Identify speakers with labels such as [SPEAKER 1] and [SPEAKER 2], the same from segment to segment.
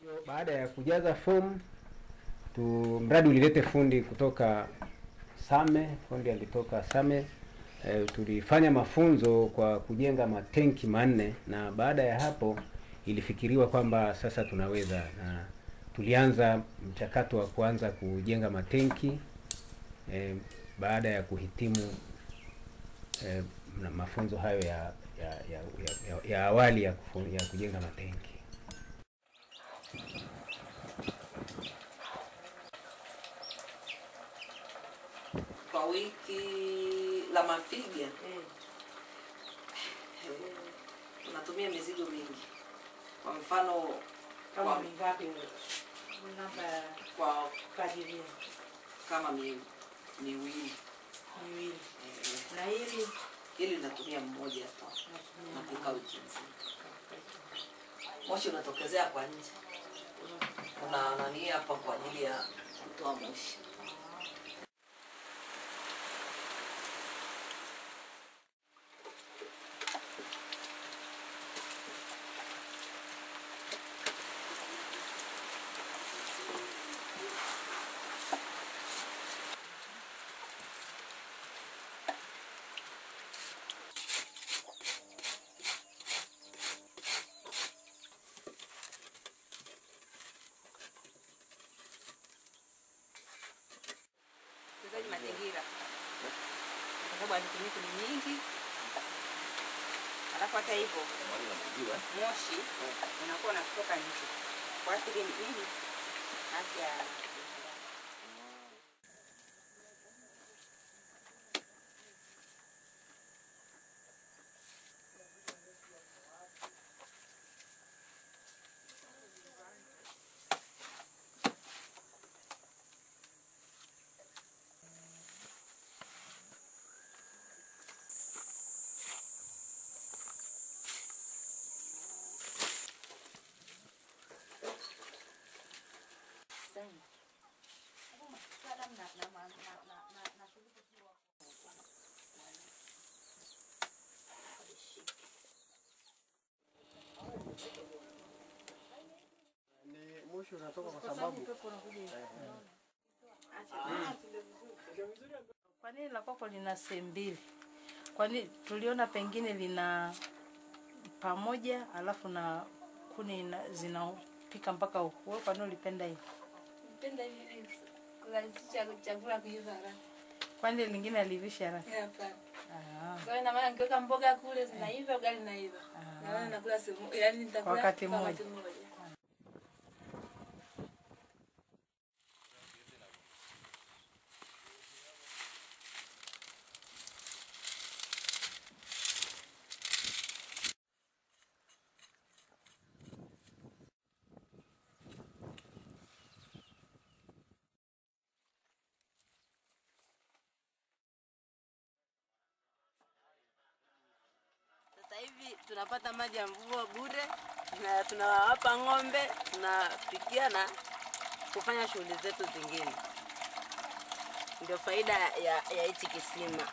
[SPEAKER 1] Baada ya kujaza fomu tu, mradi ulilete fundi kutoka Same, fundi alitoka Same. E, tulifanya mafunzo kwa kujenga matenki manne, na baada ya hapo ilifikiriwa kwamba sasa tunaweza, na tulianza mchakato wa kuanza kujenga matenki e, baada ya kuhitimu e, na mafunzo hayo ya ya, ya, ya, ya, ya awali ya, kufu, ya kujenga matenki.
[SPEAKER 2] kwa wiki la mafiga unatumia mizigo mingi. Kwa mfano
[SPEAKER 3] Kama
[SPEAKER 2] kwa,
[SPEAKER 3] mingapi namba ya
[SPEAKER 2] kwa
[SPEAKER 3] kadiria
[SPEAKER 2] kama mi, miwili
[SPEAKER 3] miwili
[SPEAKER 2] eh,
[SPEAKER 3] na hili
[SPEAKER 2] ili natumia mmoja tu napika wiki nzima. Moshi unatokezea kwa nje, kuna nani hapa kwa ajili ya kutoa moshi.
[SPEAKER 4] utunzaji mazingira kwa sababu hazitumiki ni nyingi, alafu hata hivyo moshi unakuwa unatoka nje kuathiri nini afya ya
[SPEAKER 5] Ni moshi unatoka kwa sababu
[SPEAKER 3] Kwa nini la kwako lina sehemu mbili? Kwani tuliona pengine lina pamoja alafu na kuni ina- zinapika mpaka huku. Wewe kwa nini ulipenda hivi?
[SPEAKER 6] Napenda hivi kurahisisha chakula kuiva haraka.
[SPEAKER 3] Kwani lingine alivisha haraka?
[SPEAKER 6] Eh, Hapana.
[SPEAKER 3] Ah.
[SPEAKER 6] Sasa ina maana nikiweka mboga kule zinaiva, ugali naiva. Na wewe nakula sehemu, yani nitakula
[SPEAKER 3] wakati
[SPEAKER 6] kwa
[SPEAKER 3] mmoja.
[SPEAKER 6] mmoja.
[SPEAKER 7] Sasa hivi tunapata maji ya mvua bure na tunawapa ng'ombe, tunapikia na kufanya shughuli zetu zingine. Ndio faida ya ya hichi kisima.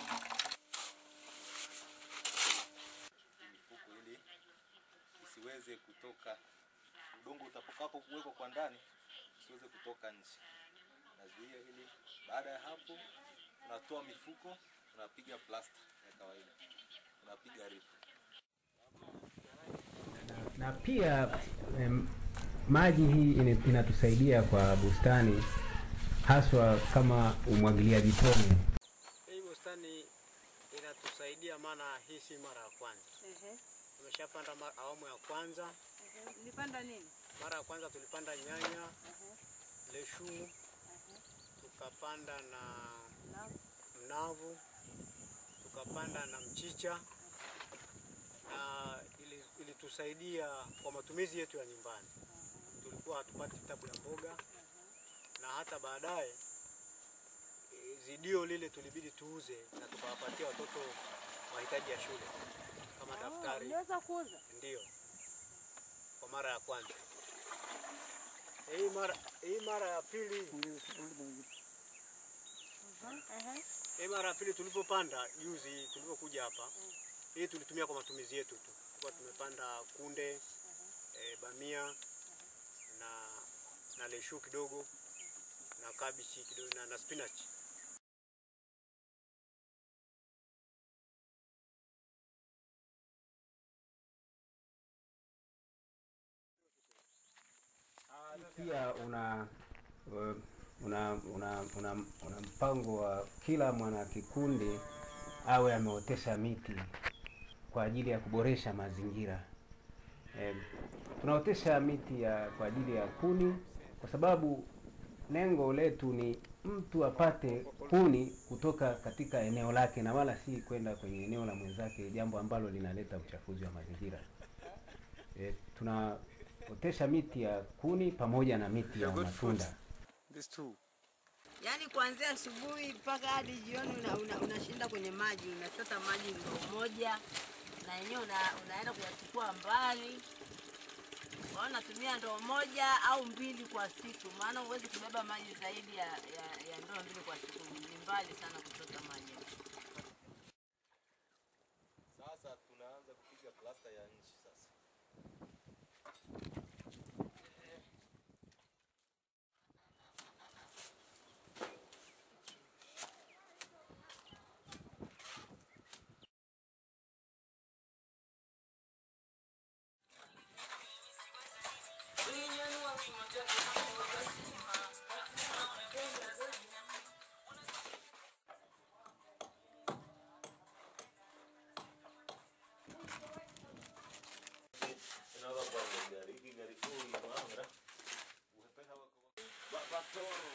[SPEAKER 8] mifuko ili isiweze kutoka, udongo utakapo kuwekwa kwa ndani usiweze kutoka nje. Nazuia ili baada ya hapo tunatoa mifuko, tunapiga plasta ya kawaida, tunapiga rifu.
[SPEAKER 1] na pia em, maji hii ina- inatusaidia kwa bustani haswa kama umwagiliaji tone.
[SPEAKER 5] hii bustani inatusaidia, maana hii si mara ya kwanza. Tumeshapanda ma- awamu ya kwanza.
[SPEAKER 3] Nilipanda nini?
[SPEAKER 5] Mara ya kwanza tulipanda nyanya, leshu, tukapanda na mnavu, tukapanda na mchicha na ili- ilitusaidia kwa matumizi yetu ya nyumbani. Tulikuwa hatupati tabu ya mboga na hata baadaye e, zidio lile tulibidi tuuze na tukawapatia watoto mahitaji ya shule kama daftari.
[SPEAKER 3] Unaweza kuuza?
[SPEAKER 5] Ndio, kwa mara ya kwanza. Hii mara hii mara ya pili hii mara ya pili tulipopanda juzi, tulipokuja hapa, hii tulitumia kwa matumizi yetu tu. Tulikuwa tumepanda kunde, e, bamia na na leshu kidogo na kabichi kidogo na, na spinach.
[SPEAKER 1] pia una uh, una una, una, una mpango wa kila mwana kikundi awe ameotesha miti kwa ajili ya kuboresha mazingira. Eh, tunaotesha miti ya kwa ajili ya kuni kwa sababu lengo letu ni mtu apate kuni kutoka katika eneo lake na wala si kwenda kwenye eneo la mwenzake, jambo ambalo linaleta uchafuzi wa mazingira. E, tunaotesha miti ya kuni pamoja na miti ya matunda.
[SPEAKER 8] These two.
[SPEAKER 7] Yaani kuanzia asubuhi mpaka hadi jioni unashinda una, unashinda kwenye maji, unachota maji ndoo moja na yenyewe una, unaenda kuyachukua mbali. Kwa hiyo unatumia ndoo moja au mbili kwa siku, maana huwezi kubeba maji zaidi ya, ya, ya ndoo mbili kwa siku. Ni mbali sana kuchota maji.
[SPEAKER 8] Sasa tunaanza kupiga plasta ya nchi sasa. Tunaweza kuwa na gari hiki gari kuu ni mwanga. Uhependa wako. Batoro.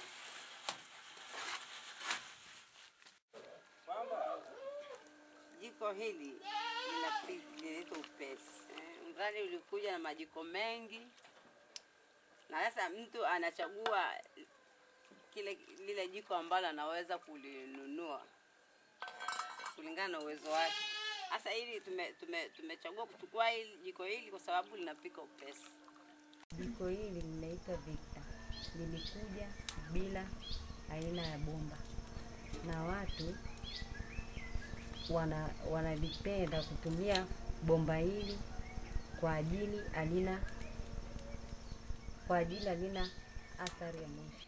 [SPEAKER 7] Jiko hili linapi- linaitwa upesi. Eh, Mradi ulikuja na majiko mengi, na sasa mtu anachagua kile lile jiko ambalo anaweza kulinunua kulingana na uwezo wake. Sasa hili tume, tume, tumechagua kuchukua hili jiko hili kwa sababu linapika upesi.
[SPEAKER 9] Jiko hili linaitwa Victor, lilikuja bila aina ya bomba, na watu wana wanalipenda kutumia bomba hili kwa ajili halina kwa ajili halina athari ya moshi.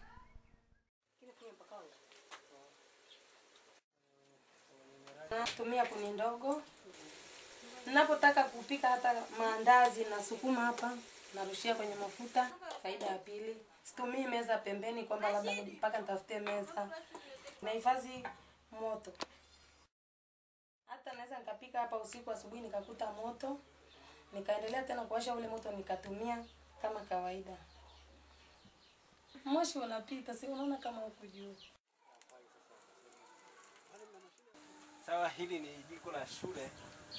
[SPEAKER 6] Natumia kuni ndogo. Ninapotaka kupika hata maandazi nasukuma hapa, narushia kwenye mafuta. Faida ya pili, situmii meza pembeni kwamba labda mpaka nitafute meza. Nahifadhi moto. Hata naweza nikapika hapa usiku, asubuhi nikakuta moto, nikaendelea tena kuwasha ule moto, nikatumia kama kawaida. Moshi unapita, si unaona kama huku juu.
[SPEAKER 1] Sawa, hili ni jiko la shule eh,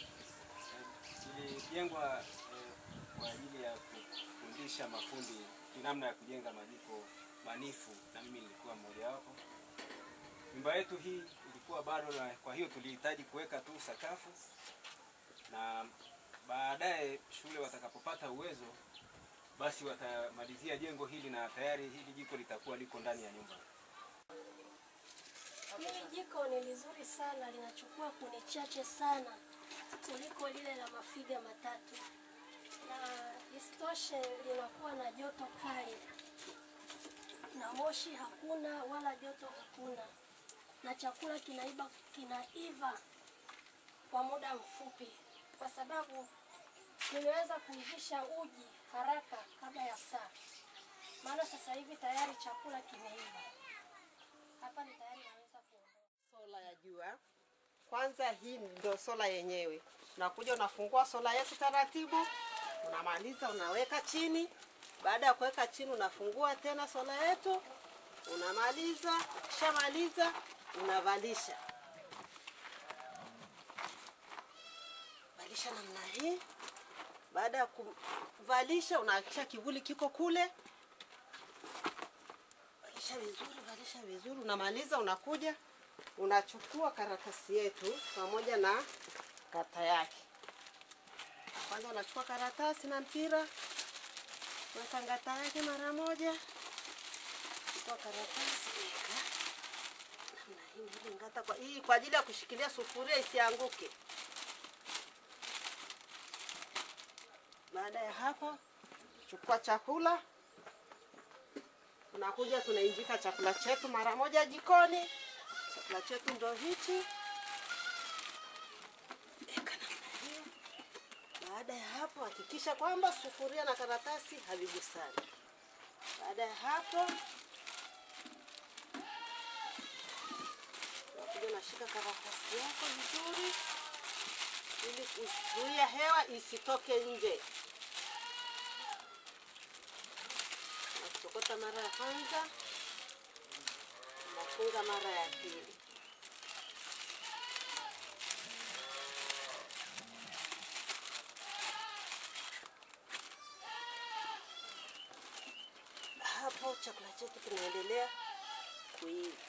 [SPEAKER 1] lilijengwa eh, kwa ajili ya kufundisha mafundi ni namna ya kujenga majiko manifu, na mimi nilikuwa mmoja wapo. Nyumba yetu hii ilikuwa bado, na kwa hiyo tulihitaji kuweka tu sakafu, na baadaye shule watakapopata uwezo, basi watamalizia jengo hili na tayari hili jiko litakuwa liko ndani ya nyumba.
[SPEAKER 10] Hili jiko ni lizuri sana, linachukua kuni chache sana kuliko lile la mafiga matatu, na isitoshe linakuwa na joto kali na moshi hakuna wala joto hakuna, na chakula kinaiva, kinaiva kwa muda mfupi, kwa sababu nimeweza kuivisha uji haraka kabla ya saa, maana sasa hivi tayari chakula kimeiva. Hapa ni tayari naweza kuondoka.
[SPEAKER 11] sola ya jua. Kwanza hii ndio sola yenyewe. Unakuja unafungua sola yetu taratibu, unamaliza unaweka chini. Baada ya kuweka chini, unafungua tena sola yetu, unamaliza. Ukishamaliza unavalisha, valisha namna hii. Baada ya kuvalisha, unahakikisha kivuli kiko kule valisha vizuri, valisha vizuri, unamaliza, unakuja unachukua karatasi yetu pamoja na kata yake. Kwanza unachukua karatasi na mpira, weka ngata yake mara moja, chukua karatasi weka namna hii, ili ngata kwa hii kwa ajili ya kushikilia sufuria isianguke. Baada ya hapo, chukua chakula tunakuja tunainjika chakula chetu mara moja jikoni. Chakula chetu ndo hichi. Eka namna hiyo. Baada ya hapo, hakikisha kwamba sufuria na karatasi havigusani. Baada ya hapo, unakuja unashika karatasi yako vizuri, ili kuzuia hewa isitoke nje. Unasokota mara ya kwanza, unafunga mara ya pili. Hapo chakula chetu kinaendelea kuiva.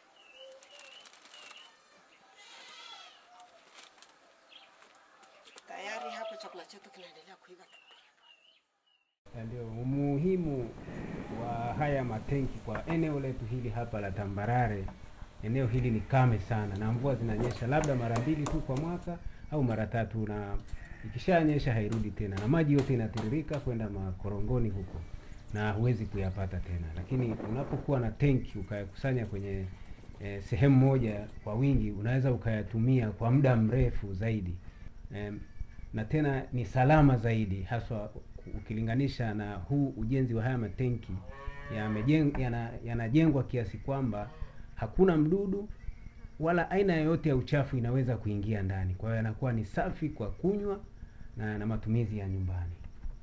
[SPEAKER 11] Tayari hapo chakula chetu kinaendelea kuiva.
[SPEAKER 1] Na ndio umuhimu wa haya matenki kwa eneo letu hili hapa la tambarare. Eneo hili ni kame sana, na mvua zinanyesha labda mara mbili tu kwa mwaka au mara tatu, na ikishanyesha hairudi tena, na maji yote inatiririka kwenda makorongoni huko na huwezi kuyapata tena. Lakini unapokuwa na tenki ukayakusanya kwenye eh, sehemu moja kwa wingi, unaweza ukayatumia kwa muda mrefu zaidi em, na tena ni salama zaidi, haswa ukilinganisha na huu ujenzi wa haya matenki yamejeng- yana- yanajengwa kiasi kwamba hakuna mdudu wala aina yoyote ya uchafu inaweza kuingia ndani. Kwa hiyo yanakuwa ni safi kwa kunywa na, na matumizi ya nyumbani.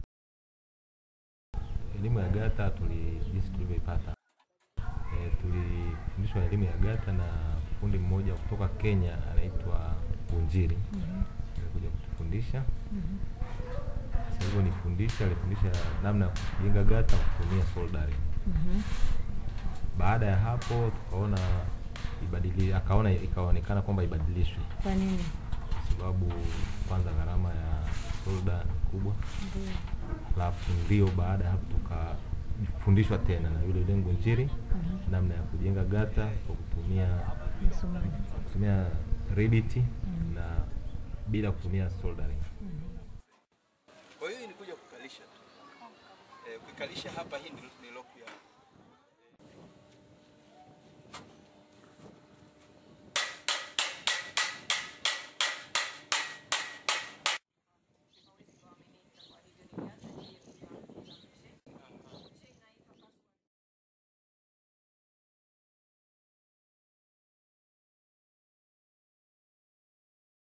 [SPEAKER 8] Elimu ya gata tuli jinsi tulivyoipata e, tulifundishwa elimu ya gata na fundi mmoja kutoka Kenya anaitwa Bunjiri alikuja kutufundisha. Sasa hivyo nifundisha, alifundisha namna ya kujenga gata kwa kutumia soldering. Baada ya hapo tukaona ibadili, akaona ikaonekana kwamba ibadilishwe
[SPEAKER 9] Kwa nini?
[SPEAKER 8] kwa sababu kwanza gharama ya solda ni kubwa
[SPEAKER 9] Ndio.
[SPEAKER 8] alafu ndio baada ya hapo tukafundishwa tena na yule lengo njiri
[SPEAKER 9] Mhm.
[SPEAKER 8] namna ya kujenga gata kwa kutumia
[SPEAKER 9] Misumari.
[SPEAKER 8] kutumia Revit na bila kutumia soldering.
[SPEAKER 12] Kwa hiyo ni kuja kukalisha tu. Eh, ukikalisha hapa hii ni, ni lock ya